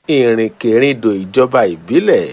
ìrìnkèrindò ìjọba ìbílẹ̀.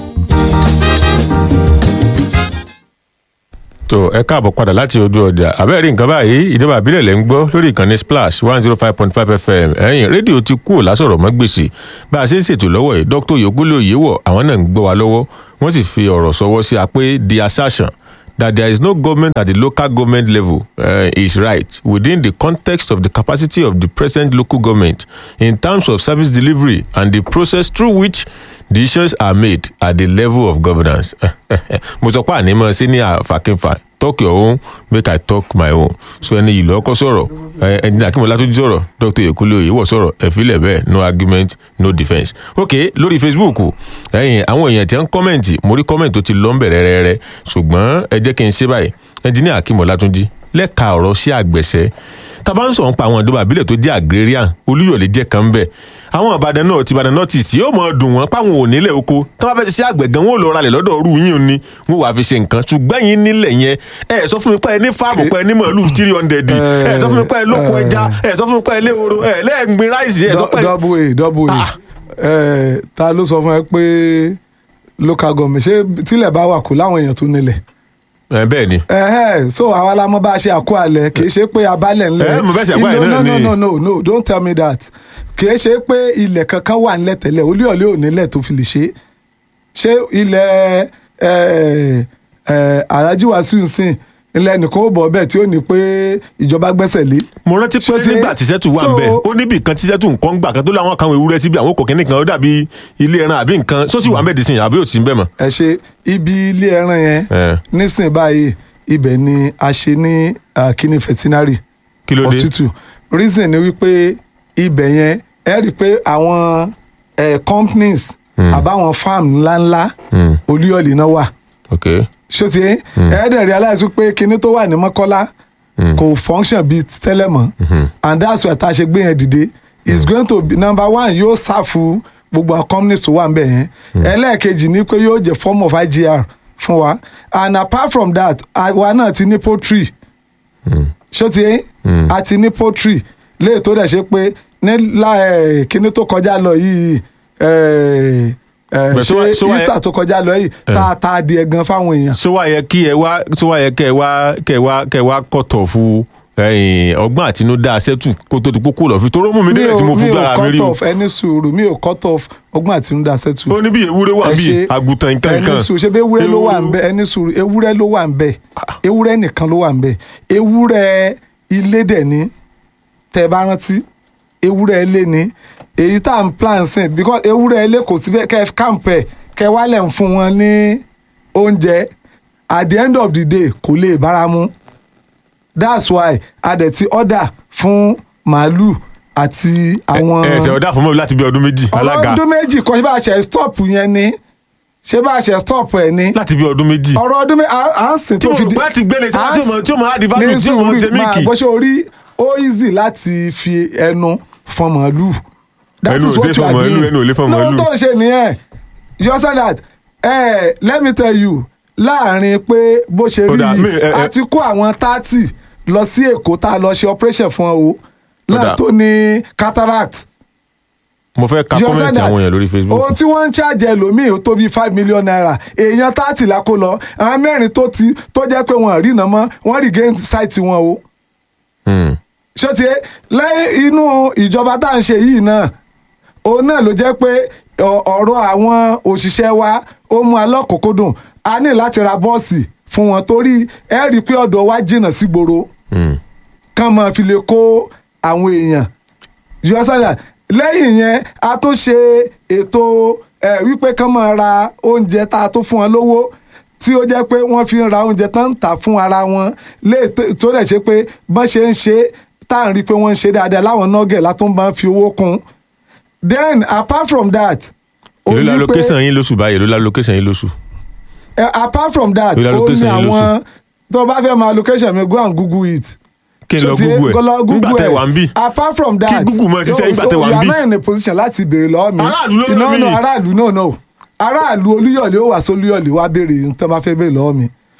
tó ẹ káàbọ̀ padà láti ojú ọjà àbẹ́rẹ́ nǹkan báyìí ìjọba àbílẹ̀ lẹ́ ń gbọ́ lórí ìkànnì splash one zero five point five fm ẹ̀yìn rédíò ti kúrò lásọ̀rọ̀ mọ́ gbèsè bá a ṣe ń ṣètò lọ́wọ́ yìí dr yogolo yewọ àwọn náà ń gbọ́ wa lọ́wọ́ wọ́n sì fi ọ̀rọ̀ sọwọ́ sí a pé the assertion that there is no government at the local government level uh, is right within the context of the capacity of the present local government in terms of service delivery and the process through which decisions are made at the level of governance. mo sọ pé àní mọ̀ sí ní àfàkínfà talk your own make i talk my own so ẹni yìí lọ́kọ́ sọ̀rọ̀ ẹni akínmọ̀lá tó sọ̀rọ̀ dr ekule oyèwọ̀ sọ̀rọ̀ ẹ̀fílẹ̀ bẹ́ẹ̀ no argument no defence. ok lórí facebook ẹ̀yìn àwọn èèyàn tí wọ́n ń kọ́mẹ̀ntì mo rí kọ́mẹ̀ntì tó ti lọ́ ń bẹ̀rẹ̀ rẹ́rẹ́ ṣùgbọ́n ẹ jẹ́ kí n ṣe báyìí ẹnjìníà akínmọ̀lá tó jí lẹ́ka ọ̀rọ̀ sí àgbẹ̀sẹ̀ tàbá ń sọ̀rọ̀ ń pa àwọn ìjọba àbílẹ̀ tó jẹ́ agrarian olúyọ̀lé jẹ́ kan bẹ́ẹ̀ àwọn ìbàdàn náà ti ìbàdàn náà ti sí yóò mọ̀ dùn wọ́n páwọn ò nílẹ̀ oko tí wọ́n bá fẹ́ ṣe àgbẹ̀ gan wọn ò lọ ralẹ̀ lọ́dọ̀ ọ̀rú yín ni wọ́n wàá fi ṣe nǹkan ṣùgbọ́n yín nílẹ̀ yẹn ẹ sọ fún mi pé ẹ ní fáàmù pé ẹ ní màálù three hundred ẹ sọ fún mi pé ẹ lóko ẹja ẹ sọ fún mi pé ẹ léhoro ẹ lẹ́ẹ̀gbin ráìsì ẹ sọ pé. double a double a ẹ ta ló sọ fún ẹ pé local government ṣé tílẹ̀ bá wà kó láwọn èèyàn tó nílẹ̀ ẹ bẹ́ẹ̀ ni. ẹhẹ so àwa la mọ bá a ṣe àkó alẹ kì í ṣe pé abalẹ ńlẹ ẹ mo bẹ́ẹ̀ ṣe àkó alẹ̀ náà no ni. no no no no don't tell me that kì í ṣe pé ilẹ̀ kankan wà nílẹ̀ tẹ́lẹ̀ olúyọ̀lé ò nílẹ̀ tó fi lè ṣe ṣé ilẹ̀ ẹ ẹ Alhaji Wasiu sìn ilẹ̀ nìkan ó bọ̀ bẹ́ẹ̀ tí ó ní pé ìjọba gbẹ́sẹ̀ lé mo rántí pé Ṣó ti- nígbà tí sẹ́tù wà ń so- bẹ̀ ó níbi kan tí sẹ́tù nǹkan gbà kan tó láwọn kan ewúrẹ́ síbi àwọn kòkínní kan ó dàbí ilé ẹran àbí nǹkan sósì wà ń bẹ̀ dísìn àbí ò sí ń bẹ̀ mọ́. ẹ ṣe ibi ilé ẹran yẹn ẹ nísìnyí báyìí ibẹ̀ ni a ṣe ní ah, kíní veterinary kí ló dé. hospital reason ni wípé ibẹ̀ yẹn ẹ rí i pé àwọn eh, companies àbáwọn farm ńláńlá Hmm, olúyọ̀lì náà wà ok ṣó ti ẹ dẹ̀ realize wípé kinní tó wà ní mọ́kọ́lá kò function bíi ti tẹ́lẹ̀ mọ́ and that's why tá a ṣe gbé yẹn dìde is going to be number one yóò ṣàfù gbogbo àwọn companies tó wà níbẹ̀ yẹn ẹlẹ́ẹ̀kejì ni pé yóò jẹ́ form of IGR fún wa and apart from that àwa náà ti ní poultry ṣó ti ẹ a ti ní poultry léè tó dẹ̀ ṣe pé ní láì kíní tó kọjá lọ yìí eh, eh, But so why- ṣé so why- Easter tó kọjá lọ yìí tá a ta adìẹ gan fáwọn èèyàn so wá yẹ kí ẹ wá so wá yẹ kẹ wá kẹ wá kẹ wá kọtọ fún ẹyìn ọgbọ́n àtinúdá sẹ́tù kó tó ti kókó lọ fi tó rómù mi délẹ̀ tí mo mi fojú ò ara mi rí cut o off ẹni sùúrù mi ò cut off ọgbọ́n àtinúdá sẹ́tù. ó ní bí ewúrẹ́ wà Ẹ bí ṣe- àgùntàn nǹkan ẹni nǹkan sùúrù ṣe bí ewúrẹ́ ló wà ń bẹ ẹni sùúrù ewúrẹ́ ló wà ń bẹ ewúrẹ́ nìkan ló wà ń bẹ ewúrẹ́ ilé dẹ̀ ni tẹ́ ẹ bá rántí ewúrẹ́ ilé ni èyí tá à ń plan sìn because ewúrẹ́ ilé kò síbẹ̀ kẹ́ ẹ camp ẹ̀ kẹ́ ẹ wálẹ̀ ń fún wọn ní oúnjẹ at the end of the day kò lè bára mu that's why a dẹ̀ ti order fún màálù àti àwọn ẹ ẹsẹ̀ ọ̀dà fún mọ́ láti bí ọdún méjì alága ọlọ́dún méjì kan ṣé bá a ṣe stop yẹn ni ṣé bá a ṣe stop ẹ̀ ni láti bí ọdún méjì ọ̀rọ̀ ọdún méjì à ń sìn tí tó fi mo bá ti gbélé sí tí mo tí mo á di value tí mo ń ṣe mílìkì bó ṣe orí ó easy láti fi ẹnu fọn màálù that Ẹnu is ò what ṣe you fọn are màálù, doing ẹnu ò lè fọn màálù. lóhun tó ń ṣe nìyẹn you understand that eh, let me tell you láàrin pé bó ṣe Ó rí dà, mi- yìí ẹ- ẹ- a ti kó àwọn thirty lọ sí èkó tá a lọ ṣe operation fún ọ o dà. náà tó ní cataract mo fẹ́ ka You understand kọ́mẹ̀ntì that? àwọn èèyàn lórí facebook ohun tí wọ́n ń ṣàjẹ́ ẹlòmíì ó tó bíi five million naira èèyàn tààtì la kó lọ àwọn mẹ́rin tó ti tó jẹ́ pé wọ́n rí iná mọ́ wọ́n rí gain site wọn o Hmm, ṣé ti lẹ́yìn inú ìjọba tá à ń ṣe yìí náà òun náà ló jẹ́ pé ọ- ọ̀rọ̀ àwọn òṣìṣẹ́ wa ó mú alọ́kòókòdùn a ní láti ra bọ́ọ̀sì fún wọn torí ẹ rí i pé ọ̀dọ̀ wa jìnnà sígboro hmm. kán máa fi lè kó àwọn èèyàn yọ̀ọ́sàdà lẹ́yìn yẹn a tún ṣe ètò ẹ̀ wípé kán máa ra oúnjẹ tá a tún fún wọn lówó tí ó jẹ́ pé wọ́n fi ń ra oúnjẹ tán ń tà fún ara wọn lè tó- tó dẹ̀ ṣe pé bọ́n ṣe ń ṣe tá à ń rí i pé wọ́n ń ṣe dáadáa láwọn nọ́gẹ̀ látún bá ń fi owó kún then apart from that ó èló la ní pé- location yín lóṣù báyìí èló la location yín lóṣù eh, apart from that Ìlà ó ní location yẹn lóṣù. àwọn tó bá fẹ́ máa location mi go and google it kí n lọ Ṣó ti yé? google Kó lọ ẹ̀ nígbà tẹ ẹ̀. wà ń bì apart from that Google máa ṣiṣẹ́ nígbà tẹ wà ń you bí. are not in a position láti béèrè lọ́wọ́ mi Aráàlú ló no rán mi. no aráàlú no no aráàlú olúyọ̀lé ó wà sí olúyọ̀lé wá béèrè nǹkan bá fẹ́ béèrè lọ́wọ́ mi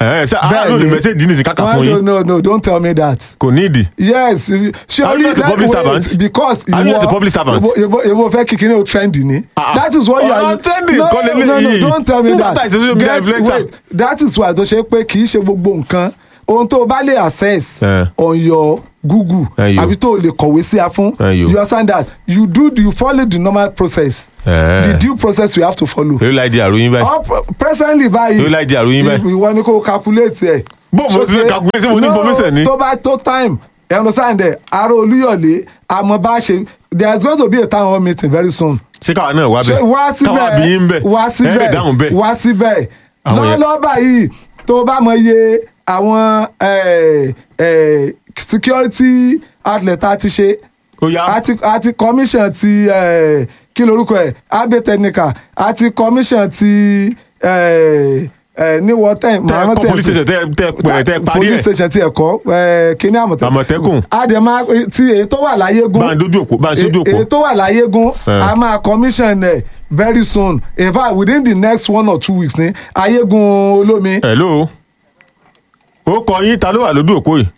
ẹ ṣe aráàlú Bẹ́ẹ̀ni. lè mẹ́sẹ̀dì ní ti káka Why fún no yín no no don't tell me that. kò ní ìdí. yes ṣé Are you not a public servant? because Are you not a public servant? ebo fẹ́ kí kíní o trend ni. Ah, that is what you ọ̀rọ̀ are trending no kọ́ no no leléyìí. don't tell me Nígbà that tá ìṣẹ́jú media influencer. that is why tó ṣe pé kì í ṣe gbogbo nǹkan ohun tó o bá lè access Eh. on your google Eh, yo. àbí tó o lè kọ̀wé sí a fún Eh, yo. you understand that you do you follow the normal process Eh. the due process you have to follow. èyí láì di àròyìn báyìí. Up- presently báyìí Yóò láì di àròyìn báyìí. ìwọ ni kò calculate ẹ. Bó mo ti fẹ́ calculate, ṣé mo ní information ni? tó bá tó time ẹ understand ẹ ará olúyọ̀lé àmọ́ bá ṣe there is going to be a town hall meeting very soon. ṣé káwa náà wá ṣe bẹ́ẹ̀ wá káwa bí yín síbẹ̀ bẹ́ẹ̀ wá ẹ̀ lè síbẹ̀ dáhùn bẹ́ẹ̀. wá síbẹ̀ Àwọn yẹn- lọ́wọ́lọ́wọ́ báyìí tó bá mọ iye àwọn eh, eh, security outlet tá a ti ṣe Ó yá. àti àti commission ti eh, kí lorúkọ ẹ̀ abe technical àti commission ti eh, eh, ní wọ́tẹ̀ tẹ ẹ kọ́ police station tẹ tẹ pẹ tẹ parí police ẹ station ti ẹ̀kọ́ kíní àmọ̀tẹ́kùn Àmọ̀tẹ́kùn. àdèmá ti èyí tó wà láyégún bá ń dojú òpó bá ń sójú òpó. èyí tó wà láyégún Eh. a máa commission ẹ very soon in fact within the next one or two weeks ní ayégún olómi. hello ó kọ yín ta ló wà lójú òpó yìí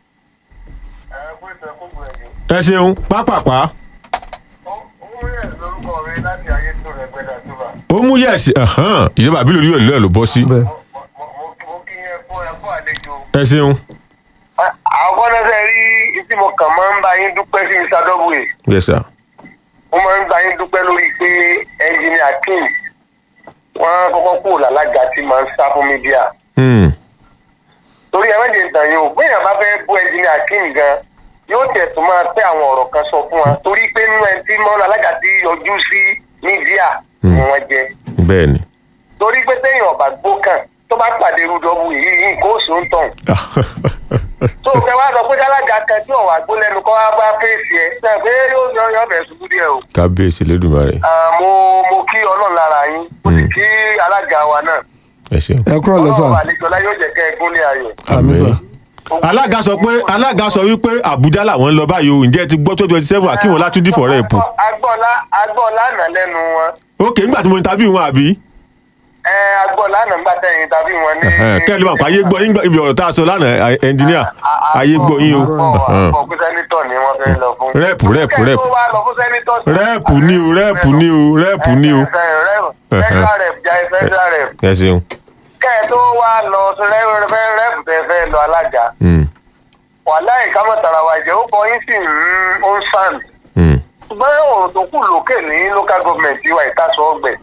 ẹ ṣeun pápápá ó mú yẹ̀sì ìjọba àbí lórí òlú ẹ̀ ló bọ́ sí Bẹ́ẹ̀. ẹ ṣeun àwọn fọ́nẹ́sẹ̀ rí tí mo kàn máa ń bá yín dúpẹ́ sí mr w yes sir mo máa ń bá yín dúpẹ́ lórí pé ẹnjìnìà king wọ́n kọ́kọ́ kúrò lálága tí máa ń sá fún mídíà Hmm. torí ẹ méje ìtàn yìí o béèyàn bá fẹ́ bú ẹnjìnìà king gan yóò tiẹ̀ tún máa tẹ́ àwọn ọ̀rọ̀ kan sọ fún wa torí pé nínú ẹni tí mọ́ alága tí yọjú sí mídíà ni wọ́n jẹ́ bẹ́ẹ̀ ni torí pé téèyàn ọ̀bà gbó kàn tó bá pàdé rúdọ́bù yìí yìí kó sùn tàn tó o fẹ́ wá sọ pé alága kan tí ọ̀wà gbó lẹ́nu kọ́ wá bá fèsì ẹ̀ sọ pé yóò yọ yọ bẹ̀ ṣubú díẹ̀ o. kábíyèsí lẹ́dùnmarè Ah, mo mo kí ọlọ́run lára yín mo sì kí alága wa náà ẹ ṣeun. ẹ kúrò lẹ́sà ọlọ́run àlejò láyé yóò jẹ́ kẹ́ ẹ gúnlẹ̀ ayọ̀. àmì sà. alága sọ pé alága sọ wípé àbújá làwọn ń lọ báyìí o ǹjẹ́ ti gbọ́ tó twenty seven akínwó látúndì fọ̀rẹ́ ẹ̀pù agbọ́lá agbọ́lá àná lẹ́nu wọn ok nígbà tí mo interview wọn àbí ẹ agbọ́lá àná nígbà tẹ̀yìn tàbí wọn ní. kẹ́lí máa pa ayé gbọ́ yín ibi ọ̀rọ̀ tá a sọ lánàá ẹnjìníà ayé gbọ́ yín o àpò pé sẹ́nitọ̀ ni wọ́n fẹ́ lọ fún. Rẹ́ẹ̀pù, rẹ́ẹ̀pù, Kẹ́ ẹ rẹ́ẹ̀pù. tó wá lọ fún sẹ́nitọ̀ sí- rẹ́ẹ̀pù ní o rẹ́ẹ̀pù ní o rẹ́ẹ̀pù ní o federal rep jẹ́ federal rep ẹ ṣeun. kẹ́ ẹ tó wá lọ sí rẹ́ẹ̀pù tẹ́ fẹ́ lọ alága Hmm, wàláì ká mọ̀ tara wa jẹ́ ó kọ yín sí ó ń sàn hmm. ṣùgbọ́n ọ̀rọ̀ tó kù lókè ní local government wa ìtaṣọ ọgbẹ̀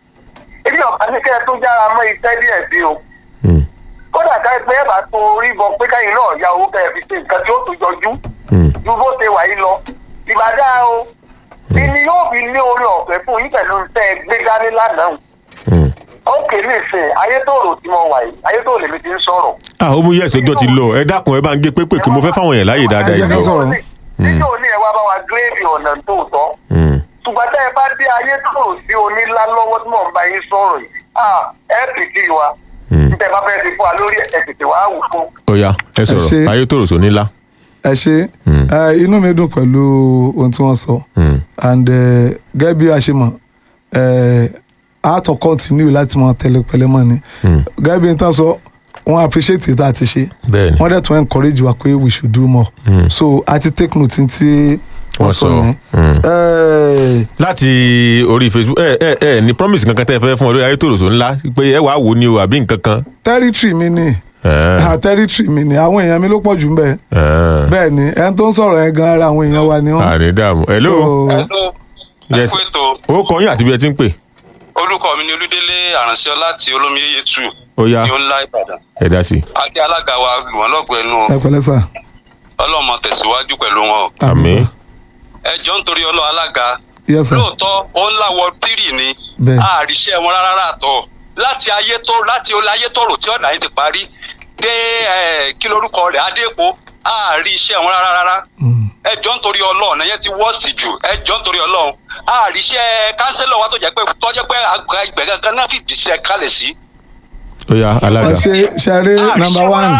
ebi ọ̀pá ní kẹ́ ẹ tó jára mọ́ iṣẹ́ díẹ̀ sí o Hmm, kódà ká ẹ pé ẹ bá tó orí bọ pé káyìn náà ya owó kẹ́ ẹ fi ṣe nǹkan tí ó tún jọjú hmm. ju bó ṣe wà yìí lọ ìbàdà o ìní yóò fi ní orí ọ̀fẹ́ fún yín pẹ̀lú tẹ́ ẹ gbé dání lánàá Hmm. ó kèé nìsín ayétòrò tí mo wà yìí ayétòrò lèmi ti ń sọ̀rọ̀ ah ó mú yẹ̀sì ọjọ́ ti lọ ẹ dákun ẹ bá ń gé pépè kí mo fẹ́ fáwọn èèyàn láàyè dáadáa Ẹ jẹ́ ká ìjọ. sọ̀rọ̀. níjọ́ ní ẹ wá bá wa gírèdì ọ̀nà tó tọ́ Hmm, ṣùgbọ́n tẹ́ ẹ bá dé ayé tó sí onílá lọ́wọ́ tí mò ń bá yín sọ̀rọ̀ yìí ah, ẹ pìtì wa hmm. tẹ́ ẹ bá fẹ́ ti fún wa lórí ẹ̀ tètè wá wù fún. ó yá ẹ ṣe. sọ̀rọ̀ ayé tòrò sónílá. ẹ ṣe ẹ, inú mi dùn pẹ̀lú ohun tí wọ́n sọ Hmm, and eh, gẹ́gẹ́ bí a ṣe mọ̀ eh, a tún continue láti mọ tẹ̀lé pẹ̀lẹ́ mọ́ ni hmm. gẹ́gẹ́ bí n tán sọ wọ́n appreciate it àti ṣe bẹ́ẹ̀ ni wọ́n dẹ̀ tún encourage wa pé we should do more Hmm. so a ti take note tí wọ́n Wọ́n sọ sọ, yẹn. hmm. Eh, láti orí facebook ẹ ẹ ẹ ní promise kankan tẹ́ ẹ fẹ́ fún ọ lórí ayé tòrò sónílá pé ẹ wàá wò ó ní o àbí nǹkan kan. territory mi ni Eh, ah, territory mi ni àwọn èèyàn mi ló pọ̀ jù ń bẹ̀ eh. bẹ́ẹ̀ ni ẹni tó ń sọ̀rọ̀ yẹn gan ara àwọn èèyàn wa ni wọ́n. àní dààmú hello So, Yes. ẹ kú ètò ó kọ yín àti bí ẹ ti ń pè orúkọ mi ni olúdélé àránṣẹ́ láti olómiyeye tù ó yá ní ó ńlá ìbàdàn ẹ dá sí i. akí alága wa lù wọ́n lọ́gọ̀ọ́ ẹnu ẹ pẹ̀lẹ́ sà. ọlọ́mọ tẹ̀síwájú pẹ̀lú wọn o. àmín ẹ jọ ń torí ọlọ́ alága yes sir. lóòótọ́ ó ń láwọ tírì ni Bẹ́ẹ̀. àríṣẹ́ wọn rárá àtọ̀ láti ayé tó láti olè ayé tòrò tí ọ̀nà yìí ti parí dé ẹ, kí lorúkọ rẹ̀ adépo àárí iṣẹ́ wọn rárá rárá Mm. ẹ jọ ń torí ọlọ́run ẹ̀yẹ ti wọ́ọ̀sì jù ẹ jọ ń torí ọlọ́run àríṣẹ́ kánsẹ́lọ̀ wa tó jẹ́ pé tó jẹ́ pé àgbà ìgbẹ́ gangan náà fìdí sẹ́ kalẹ̀ sí. ó yá alága ẹ ṣe ṣeré number one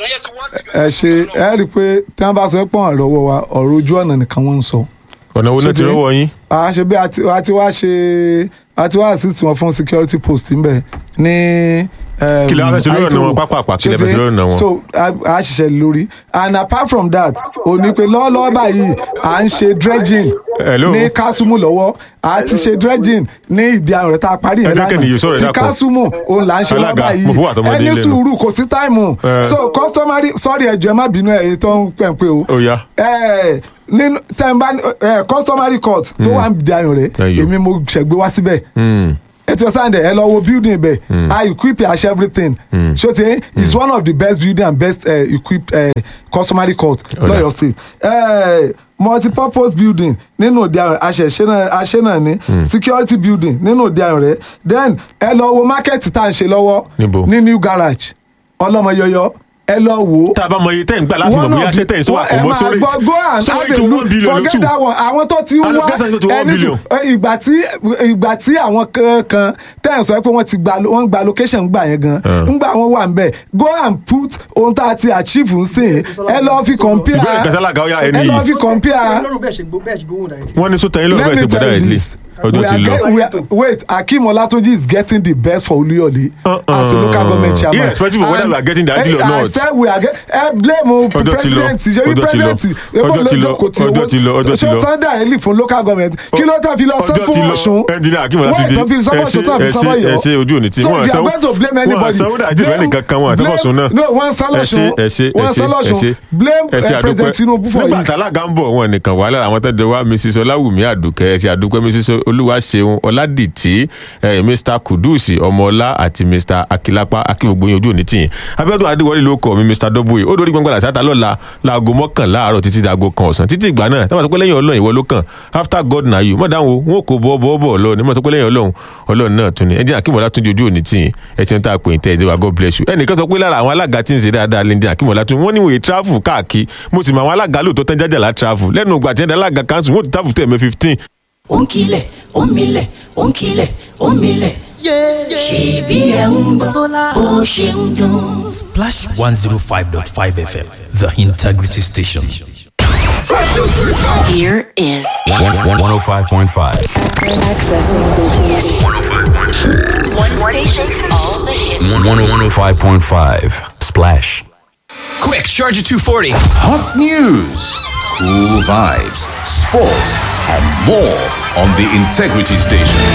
ẹ ṣe ẹ rí i pé tí wọ́n bá sọ pé ọ̀rọ̀ lọ́wọ́ wa ọ̀rọ̀ ojú ọ̀nà nìkan wọ́n ń sọ. ọ̀nà wo náà ti Ṣé ti- rọ́wọ́ yín. a ṣe bí a ti a ti wá ṣe a ti wá assist wọn fún security post ń bẹ ní um, Kí lẹ wá fẹ́ ṣe lórí ọ̀nà Aitoro. wọn? Pápápá, kí lẹ Ṣé fẹ́ ṣe ti- lórí ọ̀nà wọn? so a a ṣiṣẹ́ lórí and apart from that ó ní pé lọ́wọ́lọ́wọ́ báyìí à ń ṣe dredging Hello? ní kásùmù lọ́wọ́ a ti ṣe dredging ní ìdí àwọn rẹ̀ tá a parí Ẹ yẹn dákẹ́ nìyí, sọ̀rọ̀ ẹ ti dákun. kásùmù òun là ń ṣe lọ́wọ́ Alága, báyìí mo fún àtọmọdé ẹni lẹ́nu. sùúrù kò sí táìmù Eh. so customary sorry ẹjọ ẹ má bínú ẹ tó ń pẹ̀ pé o Ó yá. ẹ nínú tẹ̀m̀bá ẹ customary court tó wà ń di ayọ̀ rẹ̀ Ẹyọ. èmi mo ṣẹ̀gbé wá síbẹ̀ Mm. ẹ ti ọsàn dẹ ẹ lọ wo building bẹ i equip as everything so ti is one of the best building and best uh, equipped uh, customary court Ọ̀dà. lọ́yọ̀ state uh, multipurpose building nínú òde àrùn àṣẹ náà ní security building nínú òde àrùn rẹ then ẹ lọ wo market tá à ń ṣe lọ́wọ́ Níbo? ní new garage ọlọ́mọyọyọ ẹ lọ wò ó tá a bá mọ iye tẹ́ ń gbà láti mọ̀ one bóyá of ṣé the- tẹ́ ń sọ wọ́n- ẹ máa àkọ́mọ́sọ́rẹ́ gbọ́ go and so have eight a to look one billion ló forget tù that one àwọn tó ti ń Alo, wá guess I go to one ẹni billion. sùn ẹ, ìgbà tí ìgbà tí àwọn kan tẹ́ ẹ̀ sọ pé wọ́n ti gba wọ́n gba location gbà yẹn gan ńgbà wọn wà nbẹ go and put ohun tá a ti achieve ń sìn ẹ lọ fi compare Ìbéèrè kan sálága, ó yá, ẹni ẹ lọ yìí. fi compare lọ́rùn bẹ́ẹ̀ ṣe gbó bẹ́ẹ̀ ṣe gbówó dàrí. wọ́n ní sọ́tẹ̀ yín lọ́wọ́ let bẹ́ẹ̀ me ṣe gbọ́dá tell you ìdílé this ọjọ́ we ti are lọ. get- we are, wait akim olatunji is getting the best for oluyole as a local government chairman Irrespective of whether And- we are getting the ideal or eh, I not. said we are get ẹ blame o Ọjọ́ ti lọ, president ṣe bí ọjọ́ ti lọ, president ọjọ́ ti lọ, ọjọ́ ti lọ, ọjọ́ ti lọ. ṣé sunday relief fún local government kí ló tán fi lọ sọ ọjọ́ ti fún lọ ọ̀ṣun ẹnjìnìá akim Why ọlátúndé tán fi sọ fún ọ̀ṣun tán fi sọ fún ẹ ọ̀yọ́ ṣe ojú òní tí so wọ́n if you are going to blame wọ́n anybody sanwó dàjú ìwé nìkan kan wọn blame- àtọ́fọ̀sùn náà no wọ́n sọ lọ́ṣun ẹ ṣe ẹ wọ́n ṣe sọ ẹ ṣe lọ́ṣun blame ẹ ṣe eh, president àdúpẹ́ tinubu for nígbà it tálága ń bọ̀ wọn nìkan wà lára àwọn tó jẹ wá mrs ọláwùmí àdùkẹ́ ẹ ṣe àdúpẹ́ mrs olúwaṣeun ọládìtì eh, mr kudusi ọmọọlá àti mr akilapa akíngbogbo ojú òní tìyìn abẹ́dùn adéwọlé ló kọ́ mi mr dọ́bùyì ó dórí gbọ́ngbọ́n àti àtàlọ́la láago mọ́kànlá àárọ̀ títí dago kan ọ̀sán títí ìgbà náà táwọn àtọ́pẹ́ lẹ́yìn ọlọ́run ìwọ ló kàn after god na you mọ̀ dáhùn wọn kò bọ́ bọ́ bọ́ lọ ní mọ̀ àtọ́pẹ́ lẹ́yìn ọlọ́run ọlọ́run náà tún ni ẹjẹ́ akínmọ̀lá tún di ojú òní tìyìn ẹ̀sìn tá a pè ń tẹ́ ẹ̀dẹ́wà god bless you ẹnìkan sọ pé lára àwọn alága tí ń ṣe dáadáa lẹ́ndín akínmọ̀lá tún wọ́n níwòye travel káàkiri mo sì mọ àwọn alága lóòótọ́ tán jájàlá travel lẹ́nu ìgbà tí ẹ̀dá alága council wọ́n ti travel tó ẹ̀mẹ́ fifteen ó ń kilẹ̀ ó ń milẹ̀ ó ń kilẹ̀ ó ń milẹ̀ ṣèbí ẹ̀ ń gbọ́ bó ṣe ń dún. Splash 105.5 FM, the integrity station. Here is 105.5. one station, all the hits. 105.5. Splash. Quick, charge at 240. Hot news, cool vibes, sports, and more on the Integrity Station.